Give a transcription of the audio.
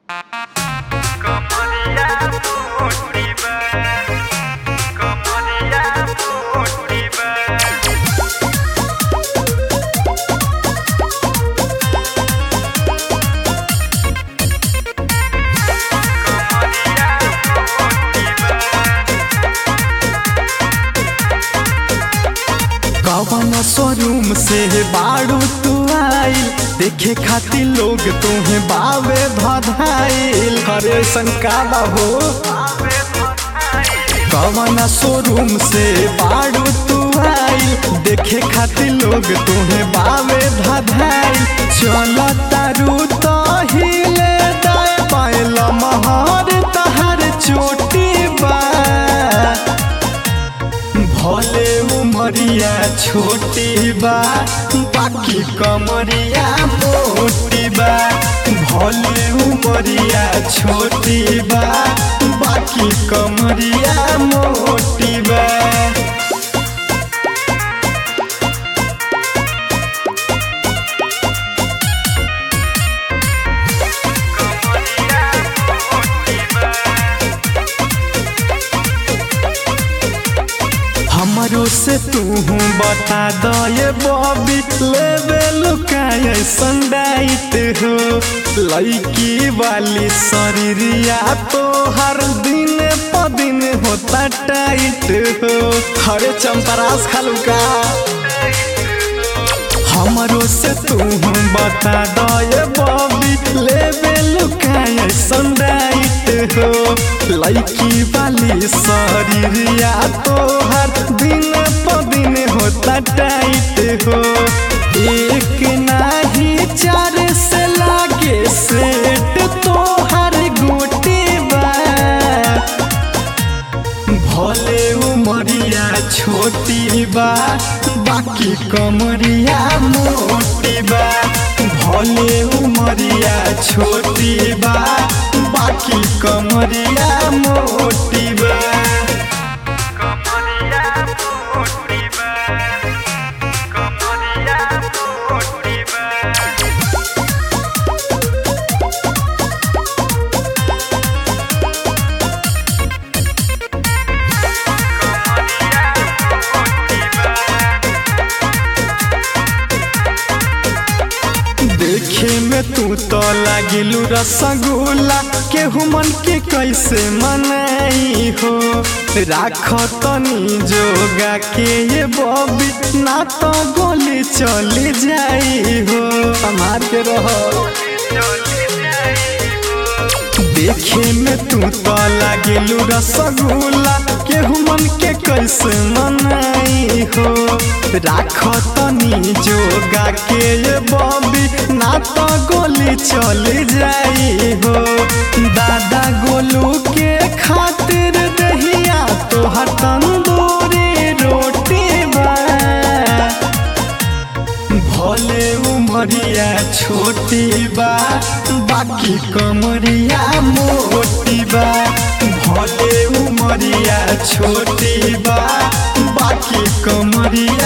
कमरिया मोटी बा कमरिया मोटी बा कवन शोरूम से बाड़ू तू आइल देखे खातिर लोग तुम्हें बावे भधाइल हरे संकाला हो कवन शोरूम से बाड़ू तू आइल देखे खातिर लोग तुम्हें बावे भधाइल चल तारू तो हिले दाए पायल महर तहर चोटी बा भले उमरिया छोटी बा बाकी कमरिया मोटी बा भले उमरिया छोटी बा बाकी कमरिया मोटी बा हमरो से तू बता दो ये बॉबी लेवे लुकाय संडाइट हो लड़की वाली शरीरिया तो हर दिन प दिन होता टाइट हो हरे चंपरास खलुका हमरो से तू बता दो ये बॉबी लेवे लुकाय संडाइट हो लड़की वाली शरीरिया तो हर दिन प दिन होता टाइट हो एक नाही चार से लागे सेट तो हर गोटी बा भले उमरिया छोटी बा बाकी कमरिया मोटी बा भले उमरिया छोटी बा बाकी कमरिया मोटी बा कमरिया मोटी बा कमरिया मोटी बा देखे में तू तो लागिलू रसगुल्ला केहू मन के कैसे मनाई हो राख तनी जोगा के ये बॉबी ना तो गोली चली जाई हो हमार के रहो देखे में तू तो लागिलू रसगुल्ला केहू मन के कैसे मनाई हो राख तनी जोगा के ये बॉबी ना तो गोली चली जाई हो दादा गोलू के खातिर दहिया तोहर तंदूरी रोटी बा भले उमरिया छोटी बा बाकी कमरिया मोटी बा भले उमरिया छोटी बा बाकी कमरिया